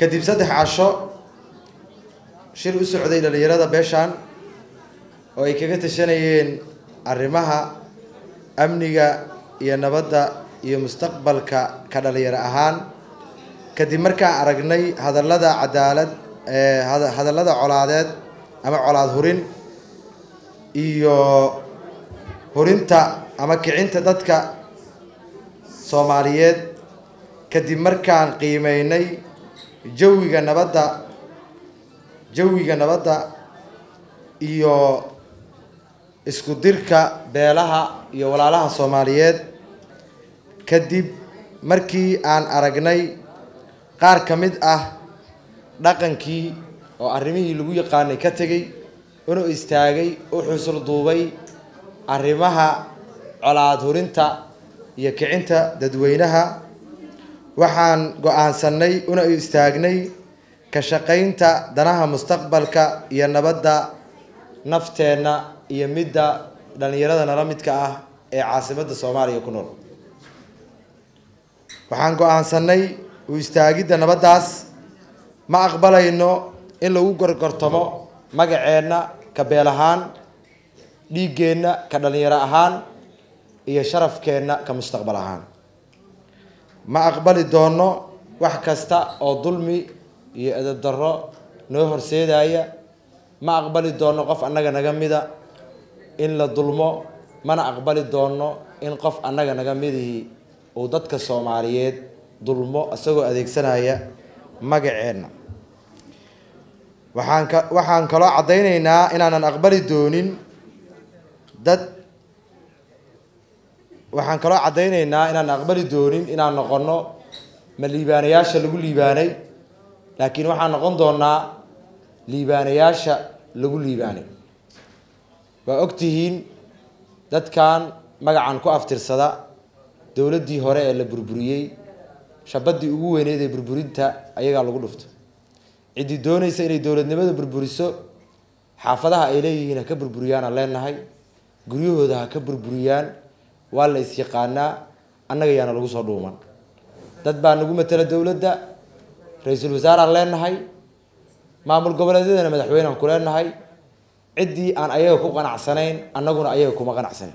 kadib saddex casho shir u socday dhalinyarada beeshaan oo ay kaga tashanayeen arrimaha amniga iyo nabadda iyo mustaqbalka ka dhalinyaro ahaan kadib markaan aragnay hadallada cadaalad hadallada colaadeed ama colaad hurin iyo hurinta ama kicinta dadka soomaaliyeed kadib markaan qiimeynay jawiga nabadda jawiga nabadda iyo isku dirka beelaha iyo walaalaha soomaaliyeed kadib markii aan aragnay qaar ka mid ah dhaqankii oo arrimihii lagu yaqaanay ka tegey una istaagay u xusul duubay arrimaha colaad hurinta iyo kicinta dadweynaha waxaan go-aansanay una istaagnay ka shaqaynta danaha mustaqbalka iyo nabadda nafteenna iyo midda dhallinyarada nala midka ah ee caasimadda soomaaliya ku nool waxaan go-aansanay u istaagidda nabaddaas ma aqbalayno in lagu gorgortamo magaceenna ka beel ahaan dhiiggeenna ka dhallinyaro ahaan iyo sharafkeenna ka mustaqbal ahaan ma aqbali doono wax kasta oo dulmi iyo edab darro noo horseedaya ma aqbali doono qof annaga naga mida in la dulmo mana aqbali doono in qof annaga naga midihii uu dadka soomaaliyeed dulmo isagoo adeegsanaya magaceenna waxaan ka waxaan kaloo caddaynaynaa inaanan aqbali doonin dad waxaan kaloo caddaynaynaa inaan aqbali doonin inaan noqono ma liibaanayaasha lagu liibaanay laakiin waxaan noqon doonaa liibaanayaasha lagu liibaanay waa og tihiin dadkan magacan ku aftirsada dowladdii hore ee la burburiyey shabaddii ugu weyneyd ee burburinta ayagaa lagu dhufto ciddii doonaysa inay dowladnimada burburiso xaafadaha ay leeyihiin ha ka burburiyaan aan leenahay guryahooda ha ka burburiyaan waa la is-yaqaanaa annaga yaana lagu soo dhuuman dad baa nagu matela dowladda ra-iisul wasaaraan leenahay maamul goboleedyadana madaxweynean ku leenahay ciddii aan ayaga ku qanacsanayn annaguna ayaga kuma qanacsanayn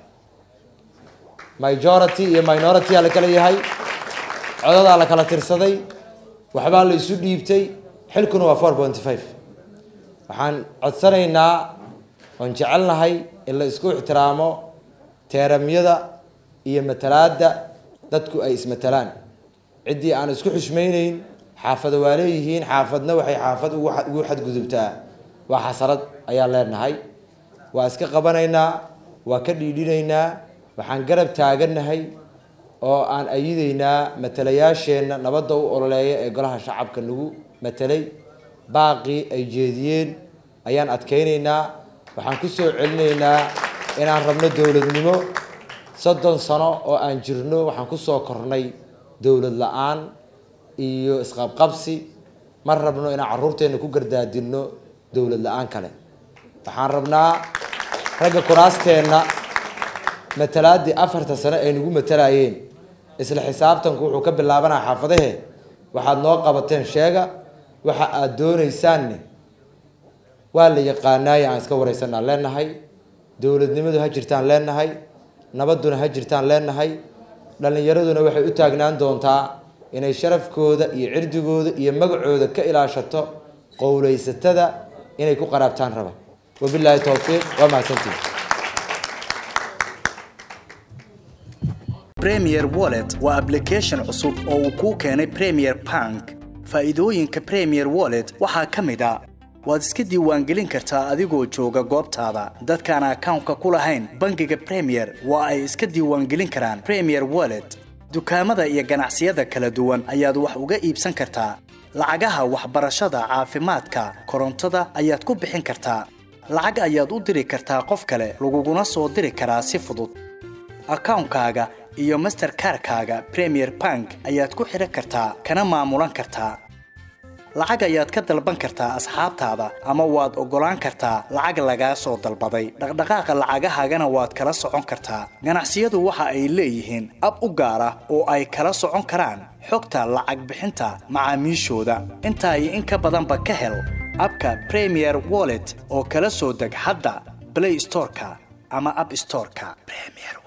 majority iyo minority aa la kala yahay codadaa la kala tirsaday waxbaa la isu dhiibtay xilkuna waa four pointy five waxaan codsanaynaa oon jecelnahay in la isku ixtiraamo teeramyada iyo matalaadda dadku ay ismatalaan ciddii aan isku xushmayneyn xaafada waa leeyihiin xaafadna waxay xaafad ugu xadgudubtaa waa xasarad ayaan leenahay waa iska qabanaynaa waa ka dhiidhinaynaa waxaan garab taagannahay oo aan ayideynaa matalayaasheenna nabadda u ololeeya ee golaha shacabka nagu matelay baaqii ay jeediyeen ayaan adkaynaynaa waxaan ku soo celinaynaa inaan rabno dowladnimo soddon sano oo aan jirno waxaan ku soo kornay dowlad la-aan iyo isqabqabsi ma rabno inaan carruurteenna ku gardaadinno dowlad la-aan kale waxaan rabnaa ragga kuraasteenna matalaaddii afarta sano ay nagu matalayeen isla xisaabtanku wuxuu ka bilaabanaa xaafadahe waxaad noo qabateen sheega waxa aada doonaysaanne waa la yaqaanaaye aan iska wareysanaan leenahay dowladnimadu ha jirtaan leenahay nabadduna ha jirtaan leenahay dhallinyaraduna waxay u taagnaan doontaa inay sharafkooda iyo cirdigooda iyo magacooda ka ilaashato qowleysatada inay ku qaraabtaan raba wabilaahi towfiiq waa mahadsantihi premier wallet waa application cusub oo uu kuu keenay premier bank faa'iidooyinka premier wallet waxaa ka mid a waad iska diiwaangelin kartaa adigoo jooga goobtaada dadkaan akawnka ku lahayn bangiga premier waa ay iska diiwaangelin karaan premier wallet dukaamada iyo ganacsiyada kala duwan ayaad wax uga iibsan kartaa lacagaha waxbarashada caafimaadka korontada ayaad ku bixin kartaa lacag ayaad u diri kartaa qof kale laguguna soo diri karaa si fudud akawnkaaga iyo masterkarkaaga premier bank ayaad ku xidhan kartaa kana maamulan kartaa lacag ayaad ka dalban kartaa asxaabtaada ama waad oggolaan kartaa lacag lagaa soo dalbaday dhaqdhaqaaqa lacagahaagana waad kala socon kartaa ganacsiyadu waxa ay leeyihiin ab u gaar ah oo ay kala socon karaan xogta lacag bixinta macaamiishooda intaa iyo in ka badanba ka hel abka premier wallet oo kala soo deg hadda play storeka ama app storeka